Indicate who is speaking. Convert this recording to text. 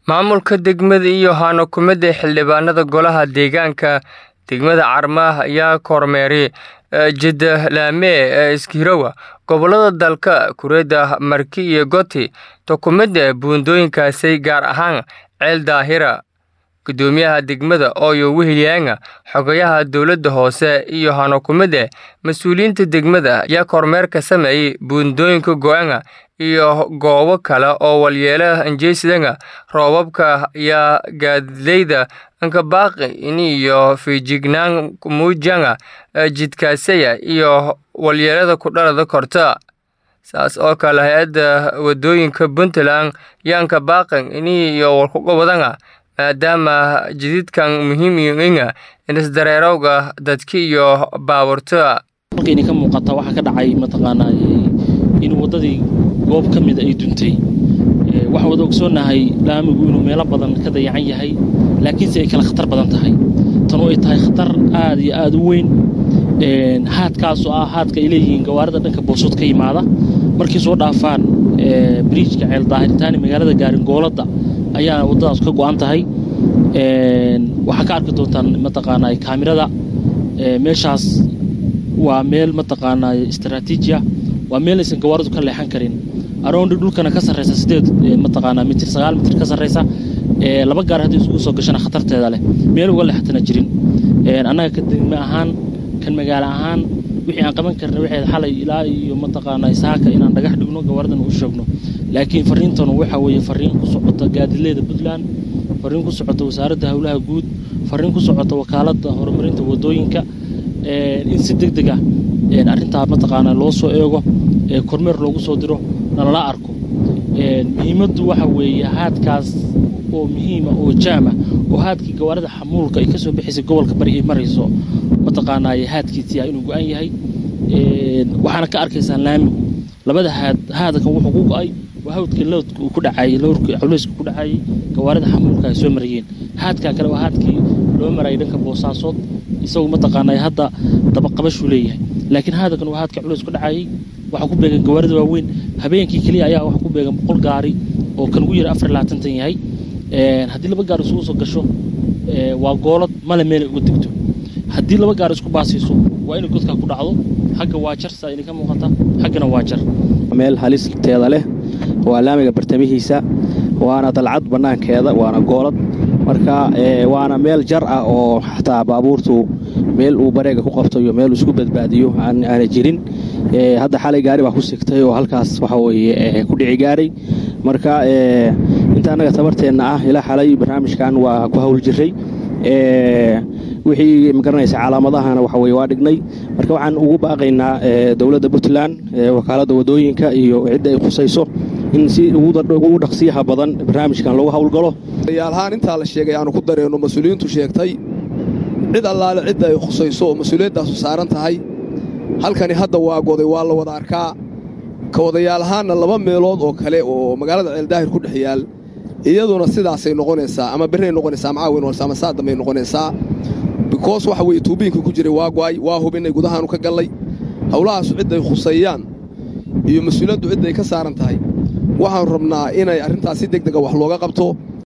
Speaker 1: Maamulka degmada iyo hano-kumida xildhibaanada Golaha Deegaanka degmada Carmah ayaa kormeeray jidad-laame Iskirowa gobollada dalka Kuuriyada Marki iyo Gotti Tokumente buundooyinkaasi gaar ahaan Ceel Daahira Gudoomiyaha degmada Oyo Willianga xogayaha dowladda hoose iyo hano-kumida mas'uuliyiinta degmada ayaa kormeer ka sameeyay buundooyinka Go'anga iyo goobo kale oo waxyeello geysanaya roobabka iyo gaadiidleyda Nkabaaqi iyo feejignaan muujinaya jidkaasyada iyo waxyeellada ku dhalan karta saas oo kale hay-adda wadooyinka Puntland ayaa Nkabaaqi iyo walkuqabadana maadaama jidadkan muhiim u yihiin isdareerowga dadka iyo baabuurta
Speaker 2: halkayni ka muuqata waxaa ka dhacay mataqaanaa in waddadii goob ka mida ay duntay waxaan wada ogsoonahay laamigu inuu meelo badan ka dayacan yahay laakiinse ay kala khatar badan tahay tan oo ay tahay khatar aad iyo aad u weyn haadkaasoo ah haadka ay leeyihiin gawaarida dhanka boosud ka yimaada markay soo dhaafaan biriijka ceel daahiritaani magaalada gaaringooladda ayaa waddadaas ka go'an tahay waxaa ka arki doontaan mataqaanaa kaamirada meeshaas waa meel mataqaanaa istaraatiijiya waa meel aysan gawaaridu ka leexan karin aroondi dhulkana ka sarreysa sideed mataqaanaa mitir sagaal mitir ka sarreysa laba gaar haddii isugu soo gashana khatarteeda leh meel uga leexatana jirin annaga ka degme ahaan kan magaalo ahaan wixii aan qaban karna waxayd xalay ilaa iyo mataqaanaa saaka inaan dhagax dhigno gawaaridan u sheegno laakiin farriintanu waxa weeye farriin ku socota gaadileeda puntland farriin ku socota wasaaradda howlaha guud farriin ku socota wakaaladda horumarinta waddooyinka in si deg deg ah arrintaa mataqaanaa loo soo eego kormeer loogu soo diro nalala arko muhiimaddu waxa weeye haadkaas oo muhiima oo jaama oo haadkii gawaarida xamuulka ay ka soo bixaysay gobolka bari ay marayso mataqaanaa haadkiisii ah inuu go-an yahay waxaana ka arkaysaan laamigu labada haad haadakan wuxuu ku go-ay waa hawdkii lowdka uu ku dhacayey lowrkii culeyska ku dhacayey gawaarida xamuulka ay soo marayeen haadkaa kale waa haadkii loo marayay dhanka boosaasood isagu mataqaanaa hadda dabaqabashuu leeyahay laakiin haadakan waa haadka culeys ku dhacayey waxaa ku beegan gawaarida waaweyn habeenkii keliya ayaa waxaa ku beegan boqol gaari oo kan ugu yara afar laatantan yahay haddii laba gaar isugu soo gasho waa goolad male meelay uga degto haddii laba gaar isku baasiiso waa inay godkaa ku dhacdo xagga waa jar saa idinka muuqata xaggana waa jar
Speaker 3: meel halisteeda leh waa laamiga bartamihiisa waana dalcad bannaankeeda waana goolad marka waana meel jar ah oo xataa baabuurtu meel uu bareega ku qabto iyo meel isku badbaadiyo aana jirin hadda xalay gaari baa ku sigtay oo halkaas waxa weye ku dhici gaaray marka inta annaga tabarteenna ah ilaa xalay barnaamijkan waa ku hawl jiray wixii magaranaysa calaamadahana waxa weye waa dhignay marka waxaan ugu baaqaynaa dowladda puntland wakaaladda waddooyinka iyo cidda ay khusayso in si ugu dhaqsiyaha badan barnaamijkan loogu hawlgalo
Speaker 4: yaalhaan intaa la sheegay aanu ku dareenno mas-uuliyiintu sheegtay cid allaale cidda ay khusayso oo mas-uuliyaddaasu saaran tahay halkani hadda waa goday waa la wada arkaa ka wadayaal ahaanna laba meelood oo kale oo magaalada ceeldaahir ku dhex yaal iyaduna sidaasay noqonaysaa ama berray noqonaysaa macaawin walse ama saa dambay noqonaysaa bikoos waxa weeye tuubiyinkii ku jiray waa go'ay waa hubinnay gudahaanu ka gallay howlahaasu cidday khusayaan iyo mas-uuliyaddu cidday ka saaran tahay waxaanu rabnaa inay arrintaas si deg dega wax looga qabto